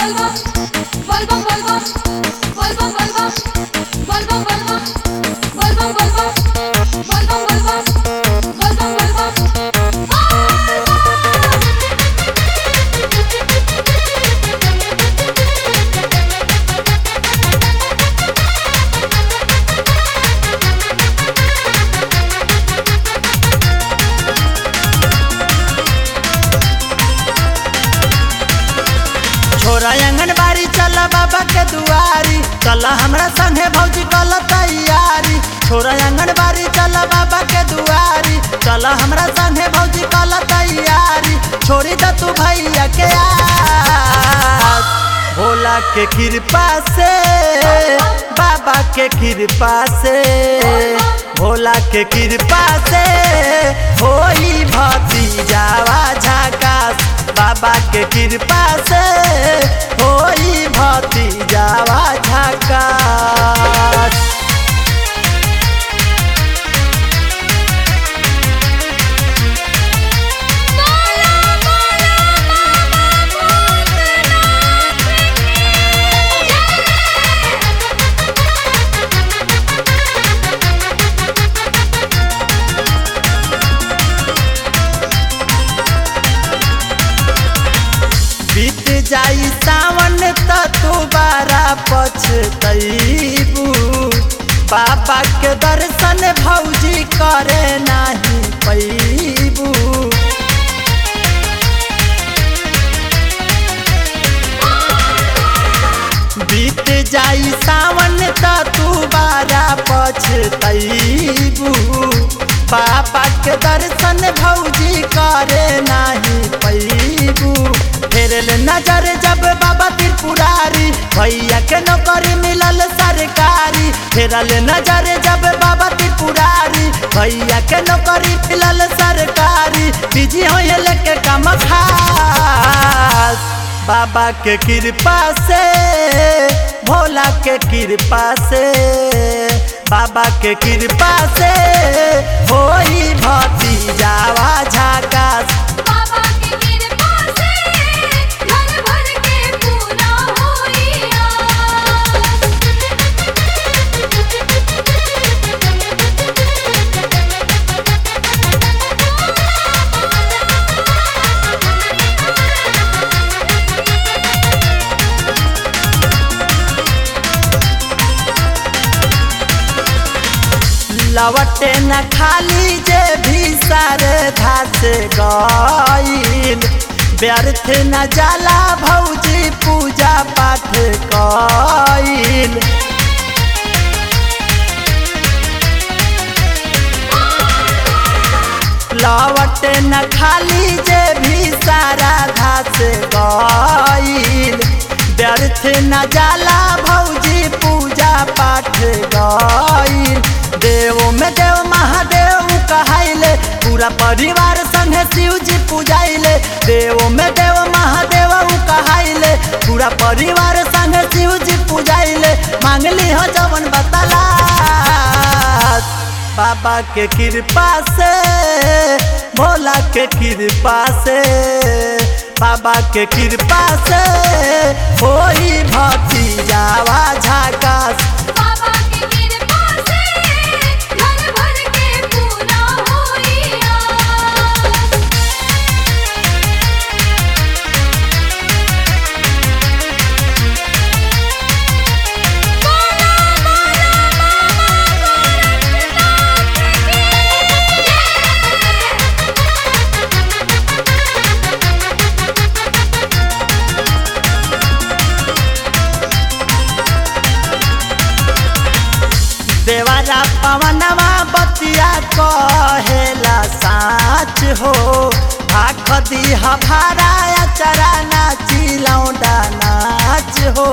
Volvo, Volvo, Volvo, Volvo, Volvo, Volvo, Volvo, Volvo, Volvo, Volvo, Volvo, Volvo, छोरा आंगनबाड़ी चल बाबा के दुआरी चल हमरा संगे भौजी कल तैयारी छोरा आंगनबाड़ी चल बाबा के दुआरी चल हमरा संगे भौजी कल तैयारी छोड़ी द तू भैया के आस भोला के कृपा से बाबा के कृपा से भोला के कृपा से होई भतीजावा झकास बाबा के कृपा से होई भतीजावा झकास बीत जाई सावन त तू बारा पछतैबू बाबा के दर्शन भौजी करे नाही पैबू बीत जाई सावन त तू बारा पछतैबू पापा के दर्शन भौजी करे नाही पैबू फेरल नजर जब बाबा त्रिपुरारी भैया के नौकरी मिलल सरकारी फेरल नजर जब बाबा त्रिपुरारी भैया के नौकरी मिलल सरकारी बिजी होयल के काम खास बाबा के कृपा से भोला के कृपा से बाबा के कृपा से होई भतीजावा झकास बाबा की कृपा से घर भर के पूरा लवटे न खाली जे भी सारे धास गईल व्यर्थ न जाला भौजी पूजा पाठ कईल लवटे न खाली जे भी सारा घास गईल व्यर्थ न जाला भौजी पूजा पाठ गईल देव में देव महादेव कहाइले पूरा परिवार संगे शिव जी पूजाइले देव में देव महादेव कहाइले पूरा परिवार संगे शिव जी पूजाइले मांगली हो जवन बतला बाबा के कृपा से भोला के कृपा से बाबा के कृपा से होई भतीजावा झकास बाबा की कृपा से घर भर के पूरा होइया देवारा पवनवा बतिया कहेला साच हो आख दीह भारा चरा नाची लौंडा नाच हो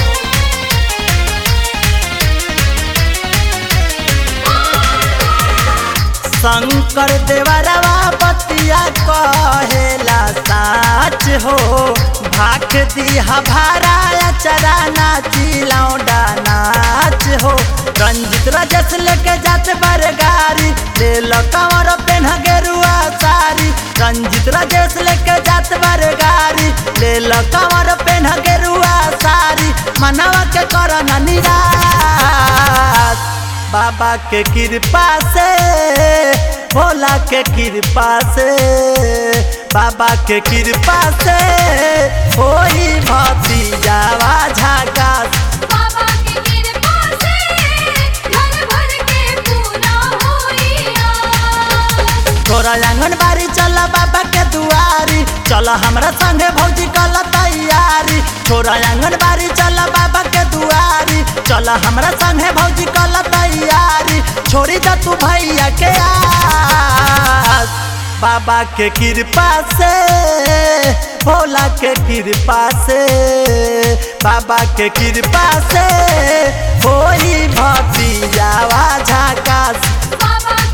शंकर देवरवा बतिया कहेला साच हो भाख दीहा भारा चरा नाची लौंडा नाच हो रंजित रजस लेके जात बर गारी ले लो कंवर पेन गेरुआ सारी रंजित रजस लेके जात बर गारी ले लो कंवर पेन गेरुआ बाबा के कृपा से भोला के कृपा से बाबा के कृपा से होई भतीजावा झकास बाबा की कृपा से घर भर के पूरा होइया तोरा आंगनबाड़ी चल बाबा के दुआरी चल हमरा संगे भौजी कल तैयारी तोरा आंगनबाड़ी चल बाबा के दुआरी चल हमरा संगे भौजी कल तैयारी छोड़ी जा तू भैया के आस बाबा के कृपा से भोला के कृपा से बाबा के कृपा से होई भतीजावा झकास बाबा